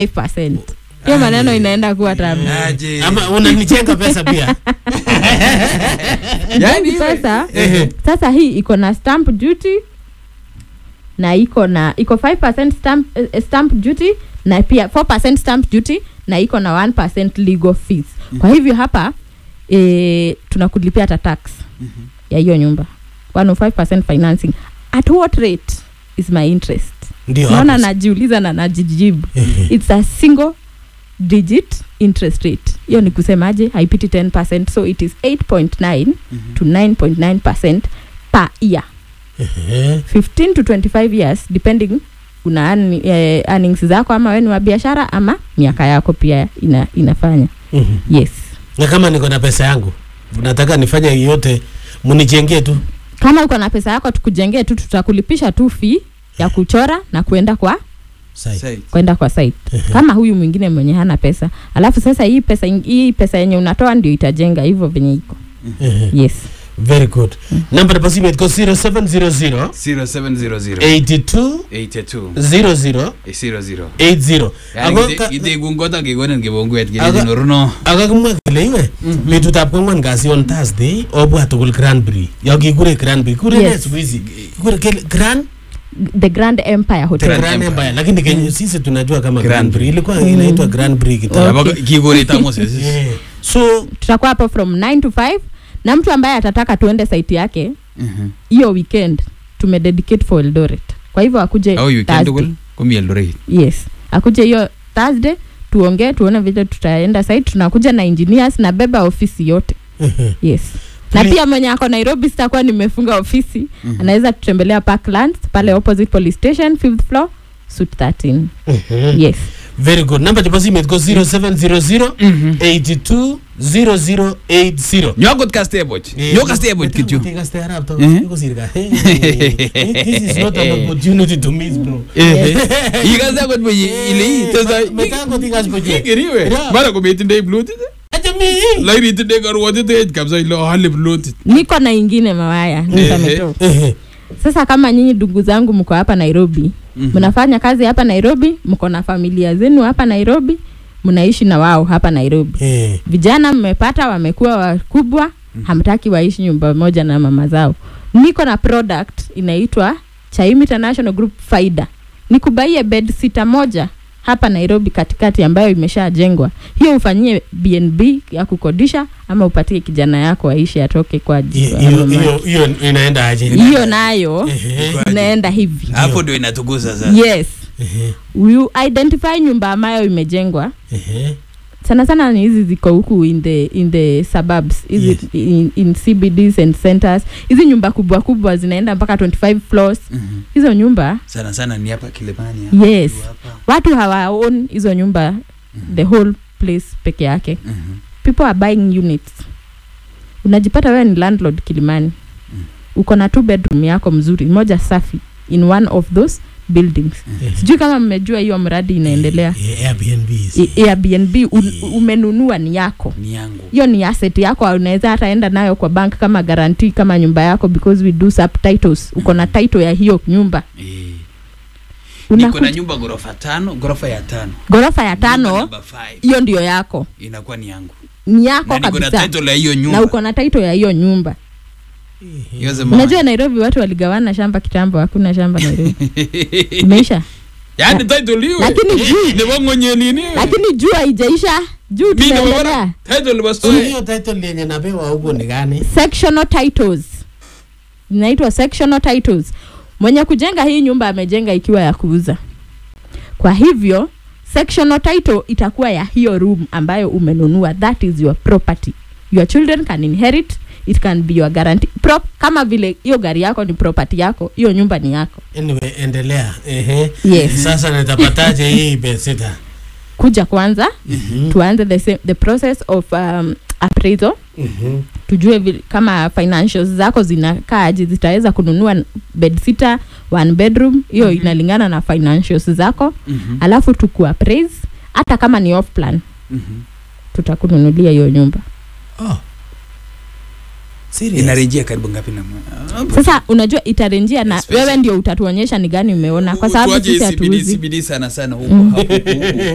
5%. hiyo maneno inaenda kuwa tamu Aje. ama unanichenga pesa pia Yaani Hizi iwe- pesa Ehe. sasa hii iko na stamp duty na iko na iko 5% stamp, eh, stamp duty na pia 4% stamp duty na iko na 1% legal fees kwa hivyo hapa e, tunakulipia hata tax ya hiyo nyumba 105% financing at what rate is my interest ndio naona hapo. najiuliza na najijibu Ehe. it's a single digit interest rate hiyo ni kusemaje haipiti 10 so it is 8.9 to 9.9 per year Ehe. 15 to 25 years depending una earn- eh, earnings zako ama we ni wa biashara ama miaka yako pia ina, inafanya Mhm. yes na kama niko na pesa yangu nataka nifanye yote mnichengee tu kama uko na pesa yako tukujengee tu tutakulipisha tu fee ya kuchora na kuenda kwa Sai. Sai. kwenda kwa site kama huyu mwingine mwenye hana pesa alafu sasa hii pesa ing- hii pesa yenye unatoa ndio itajenga hivyo venye iko Ehe. yes very good namba ya simu iko 0700 0700 82 82 00 00 80 Yani Ako kite- ka- kitekungot ak kekonin kibonguet Ako- kelejin oruno akakimwa kele iwe betutab kwangwan kasi on thursday obwa tugul granbury yo kikure granbury kure ne Yes. siku hizi kure kele grand the grand empire the hotel Grand grand Empire. empire lakini kenye sisi tunajua kama Granbury. granbury ilikuwa inaitwa granbury kitambo Okay. kikorit ak Moses Yeah. so tutakuwa hapo from 9 to 5 na mtu ambaye atataka tuende site yake Mhm. hiyo weekend tumededicate for eldoret kwa hivyo akuje au weekend Thursday. tugul komi Eldoret yes akuje hiyo thursday tuongee tuone vile tutaenda site tunakuja na engineers na beba ofisi yote yes na Please. pia mwenye ako nairobi sitakuwa nimefunga ofisi Mhm. anaweza tutembelea parklands pale opposite police station fifth floor suit 13 Mhm. yes very good namba chebo simet ko 0700 82 0080 nyokot kasteboch nyo kasteboch kityo Kaste arap to. Mhm. Yuko sirka. Hey, This is not an opportunity to miss bro. ikase akot boye ile ii tesa Meta ko tikas boje. ikeriwe Yeah. mara kometindoi plotit Acha mi. lakini itindoi karwotitet kabisa ile ohale plotit niko na ingine mawaya nisametoka Ehe. sasa kama nyinyi ndugu zangu mko hapa nairobi mnafanya kazi hapa nairobi mko na familia zenu hapa nairobi mnaishi na wao hapa nairobi Eh. vijana mmepata wamekuwa wakubwa hamtaki waishi nyumba moja na mama zao niko na product inaitwa chaim international group faida nikubaie bed sita moja hapa nairobi katikati ambayo imeshajengwa hiyo ufanyie bnb ya kukodisha ama upatie kijana yako aishi atoke kwa Hiyo- ajili ya hiyo- mama hiyo- hiyo inaenda aje? hiyo nayo Ehe. inaenda hivi hapo ndio inatugusa sasa yes Ehe. you identify nyumba ambayo imejengwa Ehe. sana sana ni hizi ziko huku in the in the suburbs hizi Yes. in, in cbds and centers hizi nyumba kubwa kubwa zinaenda mpaka 25 floors Mhm. hizo nyumba sana sana ni hapa kilimani hapa, Yes. tu hapa. watu hawaon hizo nyumba the whole place peke yake Mhm. people are buying units unajipata wewe ni landlord kilimani uko na two bedroom yako mzuri moja safi in one of those buildings Ehe. sijui kama mmejua hiyo mradi inaendelea Eh, Airbnbs. I- airbnb un, umenunua ni yako ni yangu hiyo ni asset yako unaweza hata enda nayo kwa bank kama guarantee kama nyumba yako because we do subtitles uko na title ya hiyo nyumba Eh. niko na unakuja nyumba ghorofa tano ghorofa ya tano ghorofa ya Nyumba tano number five. hiyo ndio yako inakuwa ni yangu ni yako na niko na kabisa title ya hiyo na nyumba uko na title ya hiyo nyumba Hiyo sema- unajua nairobi watu waligawana shamba kitambo hakuna shamba nairobi imeisha yaani title iwe Lakini juu- nebo ng'onyenini lakini juu haijaisha juu mi nebo tunaendelea bara title nebo So story hiyo title yenye napewa huko ni gani? sectional titles inaitwa sectional titles mwenye kujenga hii nyumba amejenga ikiwa ya kuuza kwa hivyo sectional title itakuwa ya hiyo room ambayo umenunua that is your property your children can inherit it can be your guarantee Prop, kama vile hiyo gari yako ni property yako hiyo nyumba ni yako Anyway, endelea. Ehe. Yes. Sasa nitapataje hii bedsitter? kuja kwanza Mhm. tuanze the, same, the process of um, appraisal Mhm. tujue vile- kama financials zako zinakaaje zitaweza kununua bedsitter one bedroom hiyo Mhm. inalingana na financials zako Mhm. alafu tukuappraise hata kama ni off plan Mhm. tutakununulia hiyo nyumba Oh. Serious? inarejea karibu ngapi na mwa- sasa unajua itarenjia na Especially- wewe ndio utatuonyesha ni gani umeona kwa sababu Tuache sisi CBD, hatuuzi CBD sana sana huko Mm. hapo huko